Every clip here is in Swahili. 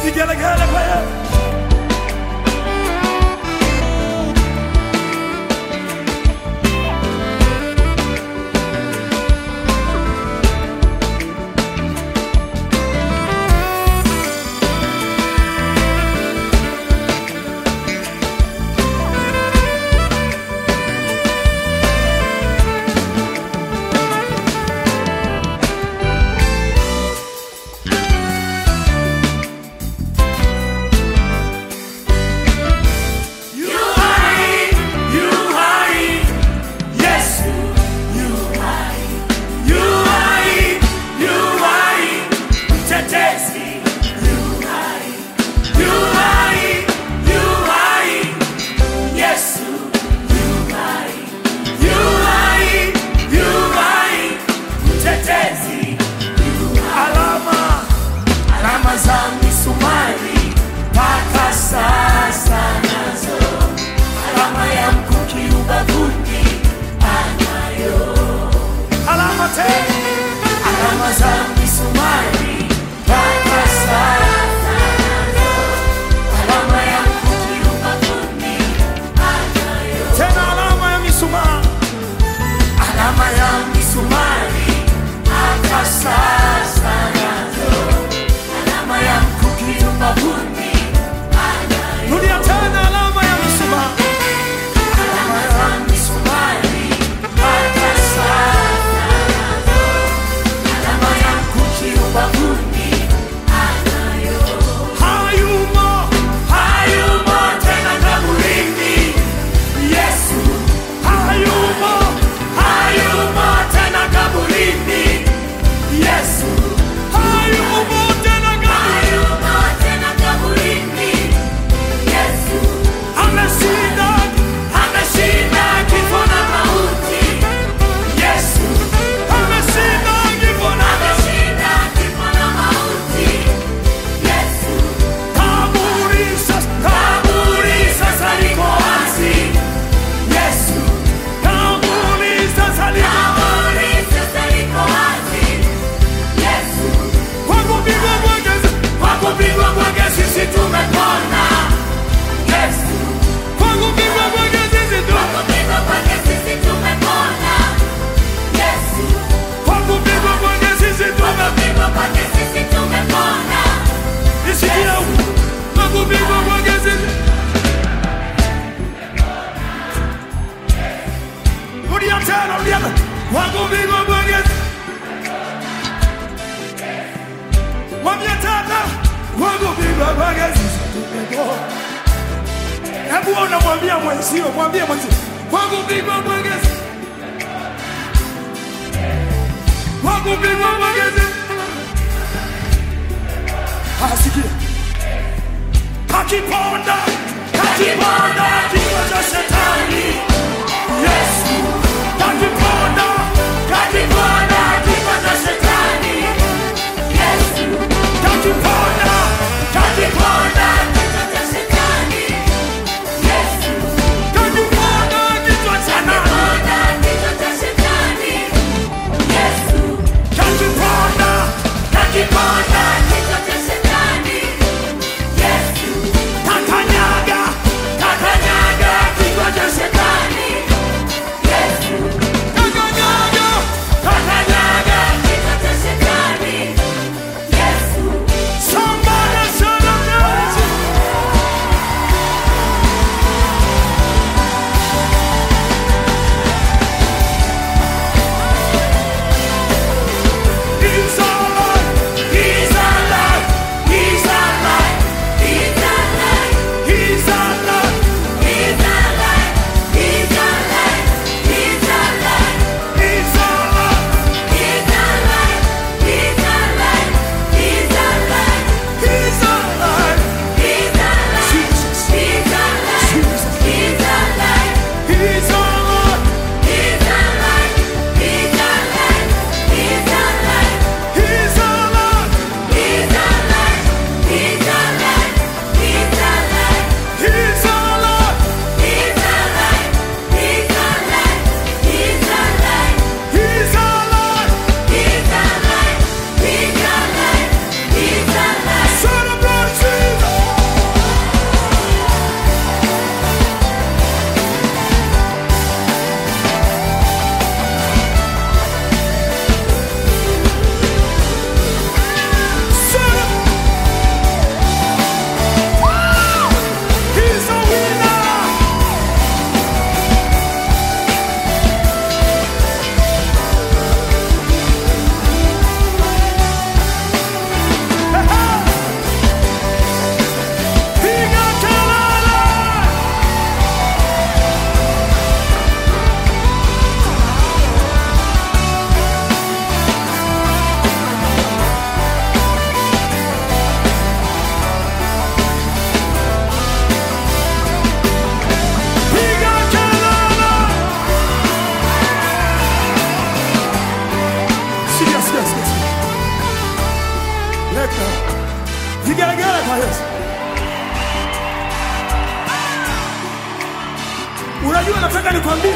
Vigelegele kwa Yesu. You hai, you hai, Yesu, you hai, you hai, you hai, mtetezi, you hai, you hai, you hai, Yesu, you hai, you hai, you hai, mtetezi, you hai. Alama, alama za misumari mpaka sasa nazo alama ya mkuki ubavuni anayo alama te alama za misumari mpaka sasa nazo alama ya mkuki ubavuni anayo tena alama ya misumari alama ya misumari mpaka sasa nazo alama ya mkuki ubavuni anayo rudia tena alama ya misumari alama ya misumari mpaka sasa nazo alama ya mkuki ubavuni anayo hayumo hayumo tena kaburini Yesu hayumo hayumo tena kaburini Yesu hayumo tena kaburini ameshinda ameshinda kifo na mauti Yesu ameshinda kifo na kaburi sasa kaburi sasa liko wazi Yesu kaburi sasa liko kwa kupigwa kwake kwa kupigwa kwake sisi tumepona Yesu kwa kupigwa kwake sisi tu kwa kupigwa kwake sisi tumepona nisikia huko kwa kupigwa kwake sisi rudia tena rudia tena kwa kupigwa kwake Mwambie tata kwa kupigwa kwake sisi tumepona Hebu unamwambia mwenzio, mwambie mwenzio, kwa kupigwa kwake sisi kwa kupigwa kwake sisi Asikia. Akiponda, akiponda kichwa cha shetani. Yesu. Akiponda, akiponda kichwa cha shetani. Yesu. Akiponda, akiponda akiponda kichwa cha nani? Akiponda, akiponda kakanyaga, kakanyaga Leka. Vigelegele kwa Yesu. Unajua, nataka nikwambie,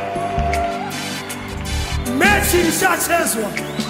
mechi ilishachezwa.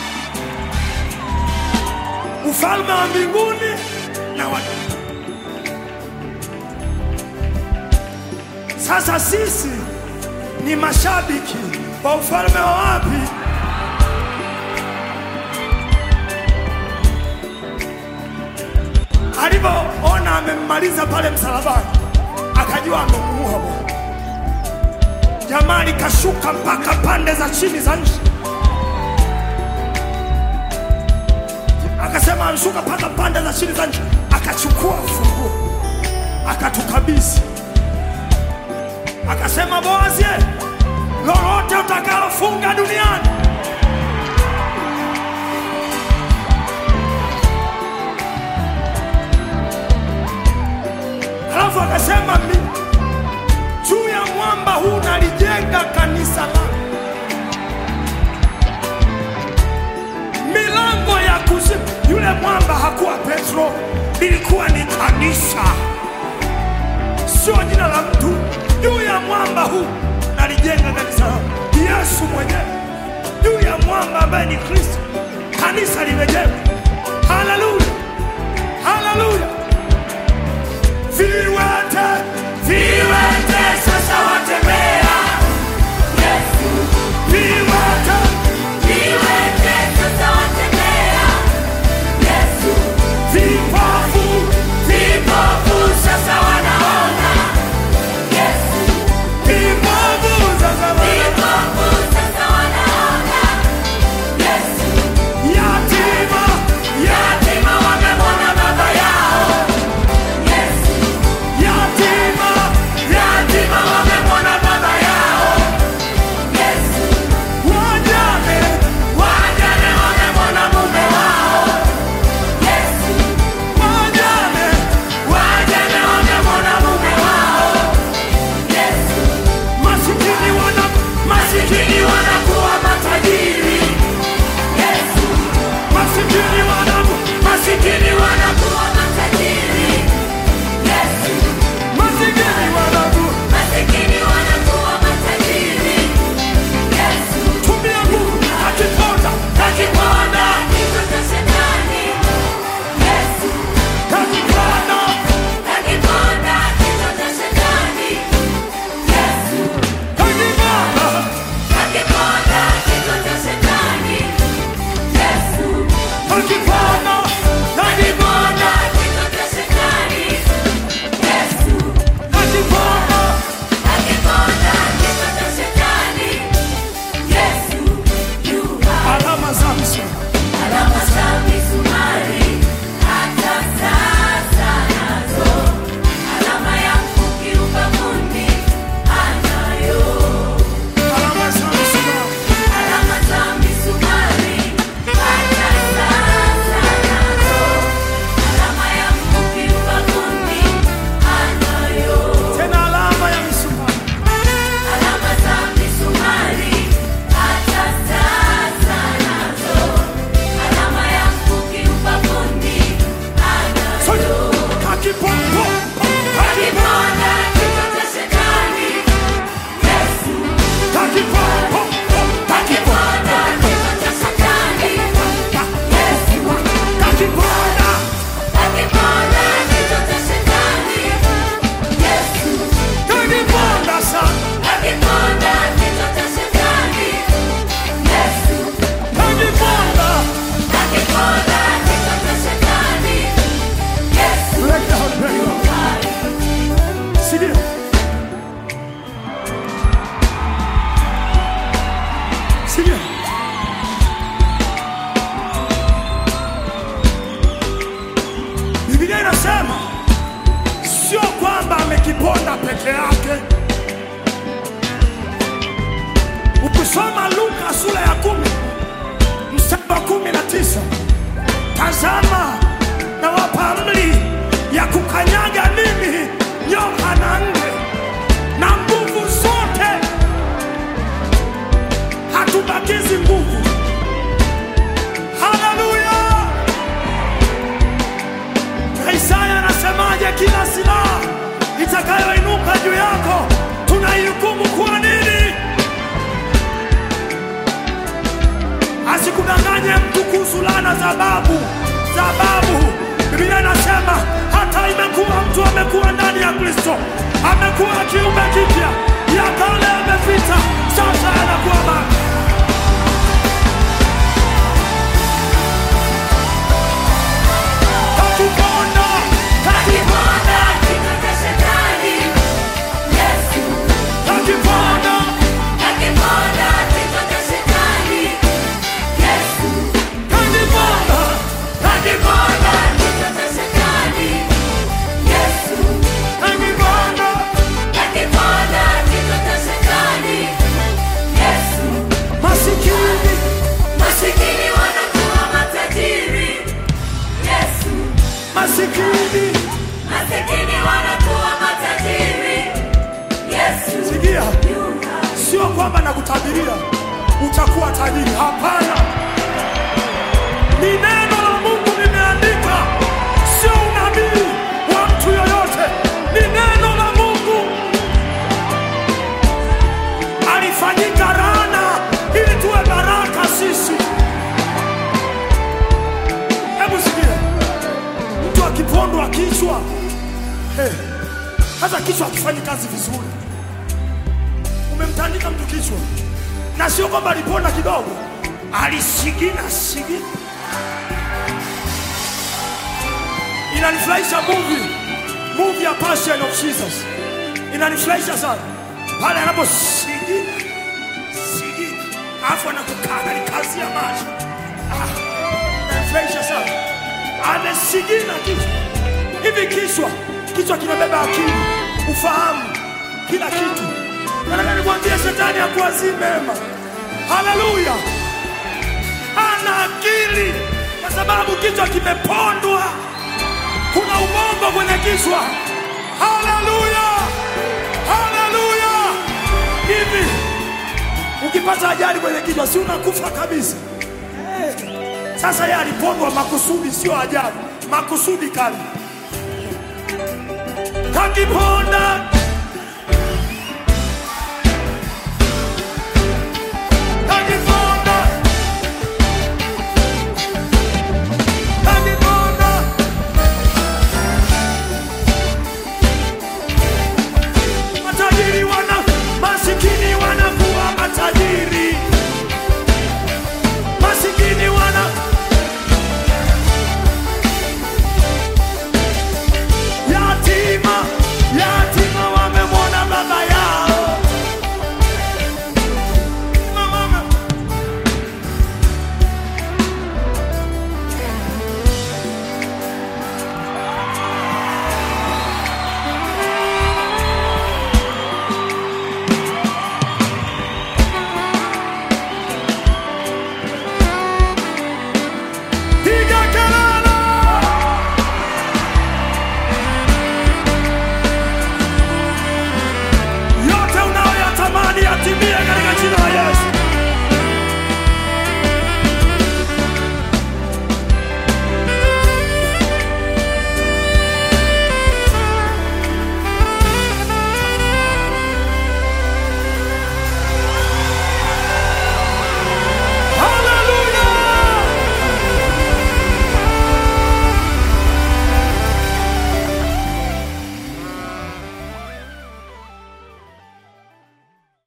Ufalme wa mbinguni na wa sasa, sisi ni mashabiki wa ufalme wa wapi? Alivyoona amemmaliza pale msalabani, akajua amemuua Bwana. Jamaa likashuka mpaka pande za chini za nchi, akasema amshuka mpaka pande za chini za nchi, akachukua ufunguo akatukabidhi, akasema Boazi, lolote utakalofunga duniani Alafu akasema mi- juu ya mwamba huu nalijenga kanisa langu, milango ya kuzimu. Yule mwamba hakuwa Petro, ilikuwa ni kanisa, sio jina la mtu. Juu ya mwamba huu nalijenga kanisa langu, Yesu mwenyewe juu ya mwamba ambaye ni Kristo, kanisa limejengwa. Haleluya, haleluya. Viwete, viwete sasa watembea. Viwete, vipofu, vipofu sasa wana- yatima, Yatima wamemwona baba yao, yatima, yatima wamemwona baba yao, wajane, wajane wamemwona mume wao, wajane, wajane wamemwona mume wao, masikini wana masikini wanakuwa matajiri, masikini wana masikini wanakuwa matajiri, masikini wana masikini wanakuwa matajiri, tumia nguvu akiponda akiponda kichwa cha shetani, akiponda akiponda kichwa cha shetani, akiponda akiponda kichwa cha shetani, akiponda akiponda kichwa cha shetani, akiponda akiponda kichwa cha shetani, Yesu yu hai. alama za msalaba Alama za misumari hata sasa nazo, alama ya mkuki ubavuni anayo. alama za msalaba Alama za misumari hata sasa nazo, alama ya mkuki ubavuni anayo. tena alama ya misumari Alama za misumari hata sasa nazo, alama ya mkuki ubavuni sote anayo. akiponda Akiponda kichwa cha shetani, Yesu. akiponda Akiponda kichwa cha shetani, Yesu. akiponda Akiponda kichwa cha shetani, Yesu. akiponda sana Akiponda kichwa cha shetani, Yesu. akiponda Akiponda kichwa cha shetani, Yesu. Break down, break down. Sikia. Sikia. Biblia inasema sio kwamba amekiponda peke yake. Ukisoma Luka sura ya kumi mstari wa kumi na tisa tazama nawapa amri ya kukanyaga mimi nyoka na nge na nguvu zote, hatubakizi nguvu. Haleluya! juu yako, tunaihukumu kwa nini? Asikudanganye mtu kuhusu laana za babu za babu. Biblia inasema hata imekuwa mtu amekuwa ndani ya Kristo, amekuwa kiumbe kipya, ya kale yamepita, sasa yanakuwa mapya. Kakiponda, Akiponda kichwa cha shetani. Yesu. kakiponda, Akiponda kichwa cha shetani. Yesu. kakiponda, Akiponda kichwa cha shetani. Yesu. kakiponda. Akiponda kichwa cha shetani. Yesu. Masikini, Masikini wanakuwa matajiri. Yesu. masikini, Masikini wanakuwa matajiri. Yesu. sikia, Yuka. sio kwamba nakutabiria utakuwa tajiri. Hapana, ni neno la Mungu limeandika, sio unabii wa mtu yoyote, ni neno la Mungu. Alifanyika laana ili tuwe baraka sisi. Hebu sikia, mtu akipondwa kichwa, eh, hata kichwa akifanyi kazi vizuri umemtandika mtu kichwa, na sio kwamba aliponda kidogo, alisigina sigina. Inanifurahisha movie movie ya Passion of Jesus, inanifurahisha sana pale anaposigina sigina, alafu anakukangalikazia macho ah, inanifurahisha sana, amesigina kichwa hivi. Kichwa kichwa kinabeba akili, ufahamu, kila kitu. Nataka nikwambie shetani hakuwazii mema. Haleluya! Ana akili kwa sababu kichwa kimepondwa. Kuna ubongo kwenye kichwa. Haleluya! Haleluya! Hivi ukipata ajali kwenye kichwa, si unakufa kabisa? Eh, Sasa yeye alipondwa makusudi, sio ajali, makusudi kali. Kakiponda